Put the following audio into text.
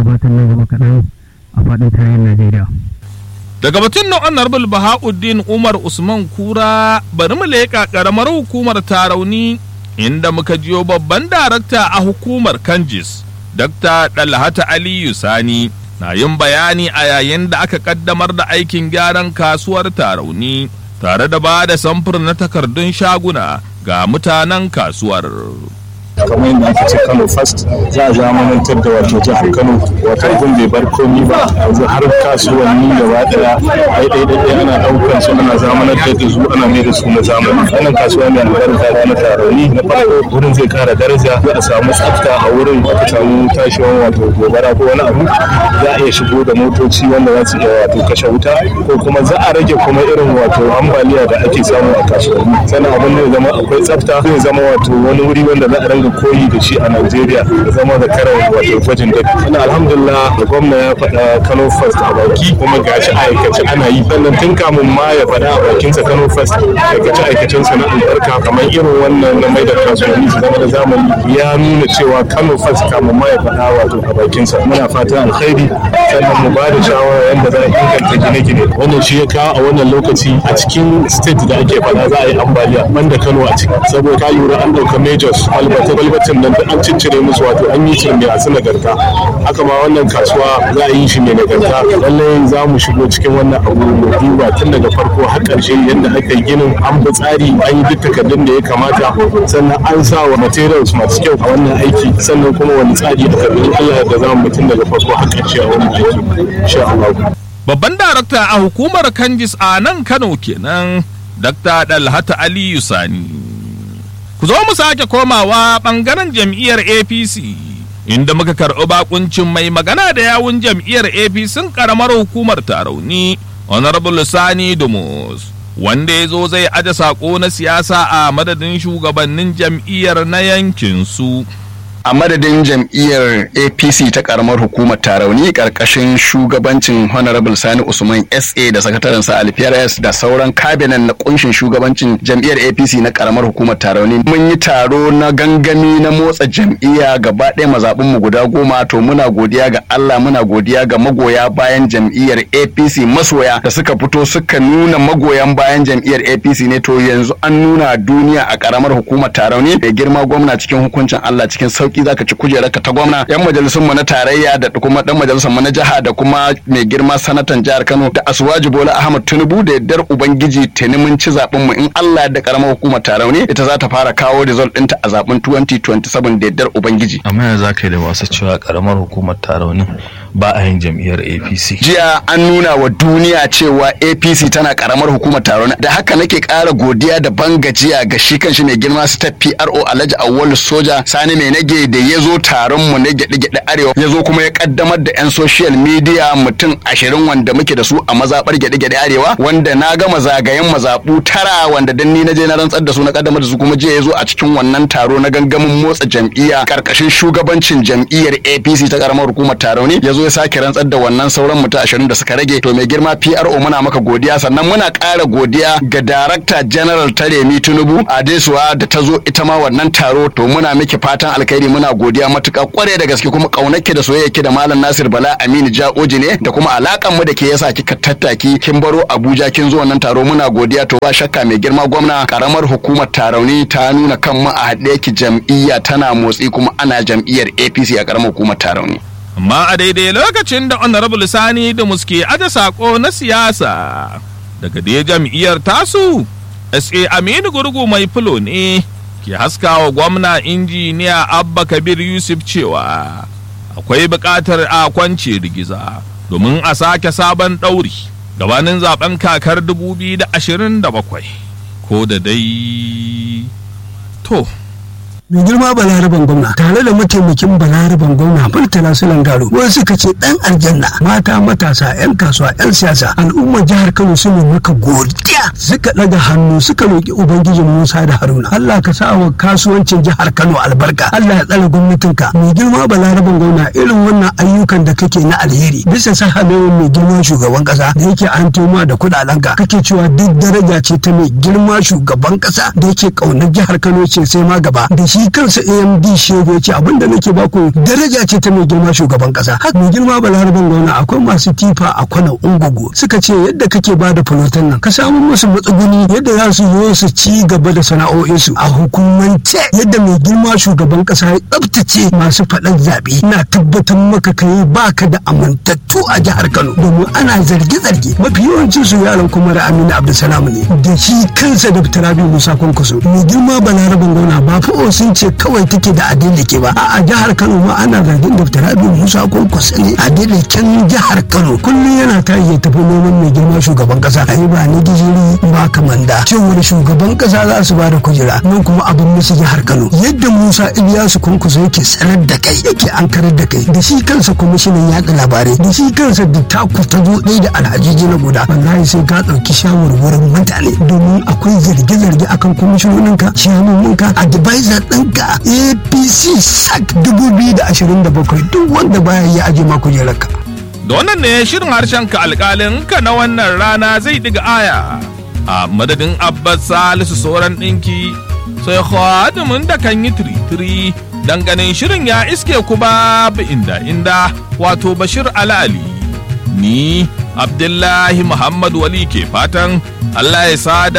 gabatar nan gaba kaɗan a faɗin tarayyar Najeriya. Daga batun na Honorable Bahauddin Umar Usman Kura bari mu leƙa ƙaramar hukumar Tarauni inda muka jiyo babban darakta a hukumar Kanjis, Dr. Dalhata Aliyu Sani, na yin bayani a yayin da aka ƙaddamar da aikin gyaran kasuwar Tarauni tare da ba da samfur na takardun shaguna ga mutanen kasuwar. kamar yadda aka ce kano first za a zamanantar da wato jihar kano wato abin bai bar komi ba yanzu har kasuwanni gaba daya ai dai dai ana daukar su ana zamanantar da su ana mai da su na zamani wannan kasuwa mai albarka na taroni na farko wurin zai kara daraja za a samu tsafta a wurin aka samu tashiwan wato gobara ko wani abu za a iya shigo da motoci wanda za su iya wato kashe wuta ko kuma za a rage kuma irin wato ambaliya da ake samu a kasuwanni sannan abin da zama akwai tsafta zai zama wato wani wuri wanda za a ranga koyi da shi a Najeriya da zama da karar wato gwajin dafi. Ina alhamdulillah da gwamna ya faɗa Kano First a baki kuma gashi aikace ana yi. Sannan tun kamun ma ya faɗa a bakinsa Kano First aikace aikacen sa na albarka kamar irin wannan na mai da kasuwanni su zama da zamani ya nuna cewa Kano First kamun ma ya faɗa wato a bakinsa. Muna fata alkhairi sannan mu ba da shawara yadda za a inganta gine-gine. Wannan shi ya kawo a wannan lokaci a cikin state da ake faɗa za a yi ambaliya banda Kano a ciki. Saboda ka lura an ɗauka majors albata kwalbatin nan da an ciccire musu wato an yi shi mai asu nagarta haka ma wannan kasuwa za a yi shi mai nagarta lallai za mu shigo cikin wannan abu mu duba tun daga farko har ƙarshe yadda aka yi ginin an bi tsari an yi duk takardun da ya kamata sannan an sa wa materials masu kyau a wannan aiki sannan kuma wani tsari aka bi Allah da za mu tun daga farko har ƙarshe a wannan aiki insha Allah Babban darakta a hukumar Kanjis a nan Kano kenan Dr. Dalhata Aliyu Sani. Ku zo mu sake komawa ɓangaren jam'iyyar APC inda muka karɓi bakuncin mai magana da yawun jam'iyyar APC ƙaramar hukumar Tarauni Honorable Sani Dumus wanda ya zo zai aje saƙo na siyasa a madadin shugabannin jam'iyyar na yankin su. a madadin jam'iyyar apc ta karamar hukumar tarauni karkashin shugabancin honorable sani usman sa da sakataren sa alfiyares da sauran kabinan na kunshin shugabancin jam'iyyar apc na karamar hukumar tarauni mun yi taro na gangami na motsa jam'iyya gaba ɗaya mazaɓin mu guda goma to muna godiya ga allah muna godiya ga magoya bayan jam'iyyar apc masoya da suka fito suka nuna magoyan bayan jam'iyyar apc ne to yanzu an nuna duniya a karamar hukumar tarauni da girma gwamna cikin hukuncin allah cikin sauki sauki zaka ci kujerarka ta gwamna yan majalisun mu na tarayya da kuma dan majalisar mu na jiha da kuma mai girma sanatan jihar Kano da Asuwaji Bola Ahmad Tinubu da yaddar ubangiji tuni mun ci zaben mu in Allah da karamar hukumar Tarauni ita za ta fara kawo result ɗinta a zaben 2027 da yaddar ubangiji amma yanzu zaka yi da masu cewa karamar hukumar Tarauni ba a yin jam'iyyar APC jiya an nuna wa duniya cewa APC tana karamar hukumar Tarauni da haka nake ƙara godiya da bangajiya ga shi kanshi mai girma step PRO Alhaji Awwalu Soja Sani mai nage da ya zo taron mu na gyaɗe-gyaɗe arewa ya zo kuma ya kaddamar da 'yan social media mutum ashirin wanda muke da su a mazaɓar gyaɗe-gyaɗe arewa wanda na gama zagayen mazaɓu tara wanda dan ni na je na rantsar da su na kaddamar da su kuma jiya ya zo a cikin wannan taro na gangamin motsa jam'iyya karkashin shugabancin jam'iyyar APC ta karamar hukumar taro ne ya zo ya sake rantsar da wannan sauran mutum ashirin da suka rage to mai girma PRO muna maka godiya sannan muna ƙara godiya ga Darakta General ta Remi Tinubu Adesuwa da ta zo ita ma wannan taro to muna miki fatan alkhairi muna godiya matuƙa kware da gaske kuma ƙaunarki da soyayyaki da Malam Nasir Bala Aminu Ja'oji ne da kuma alakan mu da ke yasa kika tattaki kin baro Abuja kin zo wannan taro muna godiya to ba shakka mai girma gwamna karamar hukumar tarauni ta nuna kan mu a haɗe ki jam'iyya tana motsi kuma ana jam'iyyar APC a karamar hukumar tarauni. Amma a daidai lokacin da Honorable Sani da muske aje sako na siyasa daga dai jam'iyyar tasu SA Aminu Gurgu mai fulo ne ke haskawa gwamna injiniya Abba Kabir Yusuf cewa akwai buƙatar a kwance rigiza domin a sake sabon ɗauri gabanin zaben kakar 2027 ko da dai to mai girma balaraban gwamna tare da mataimakin balaraban gwamna murtala sulan garo wani suka ce dan aljanna mata matasa yan kasuwa yan siyasa al'ummar jihar kano su ne maka godiya suka daga hannu suka roki ubangijin musa da haruna allah ka sa wa kasuwancin jihar kano albarka allah ya tsare gwamnatinka mai girma balaraban gwamna irin wannan ayyukan da kake na alheri bisa sahalewar mai girma shugaban kasa da yake an toma da kudalenka kake cewa duk daraja ce ta mai girma shugaban kasa da yake kaunar jihar kano ce sai ma gaba da shi shi kansa amd shego ce abinda nake baku daraja ce ta mai girma shugaban kasa haka mai girma balaraban gwamna akwai masu tifa a kwanan ungugu suka ce yadda kake ba da fulotan nan ka samu musu matsuguni yadda za su zo su ci gaba da sana'o'insu a hukumance yadda mai girma shugaban kasa ya tsabtace masu faɗan zaɓe na tabbatar maka kai baka da amintattu a jihar kano domin ana zarge-zarge mafi yawancin su yaran kuma da aminu abdulsalam ne da shi kansa da tarabi musa kwankwaso mai girma balaraban gwamna ba fa'o sun ce kawai take da adilike ba a jihar kano ma ana zargin da tarabi musa kwankwaso ne adiliken jihar kano kullum yana tashi ya tafi neman mai girma shugaban kasa ai ba ni gijiri ba kamanda cewar shugaban kasa za su ba da kujera nan kuma abin musu jihar kano yadda musa iliyasu kwankwaso yake sanar da kai yake ankarar da kai da shi kansa kwamishinan yaɗa labarai da shi kansa da taku ta zo ɗaya da alhaji na guda wallahi sai ka ɗauki shawarwarin mutane domin akwai zarge-zarge akan kwamishinoninka shahararrunka advisor ɗinka apc sac 2027 duk wanda baya yi aje ma kujerarka da wannan ne shirin harshen ka alkalin ka na wannan rana zai diga aya a madadin abbas salisu sauran ɗinki sai khadimin da kan yi tiri-tiri dan ganin shirin ya iske ku babu inda inda wato bashir alali ni abdullahi muhammad wali ke fatan allah ya sada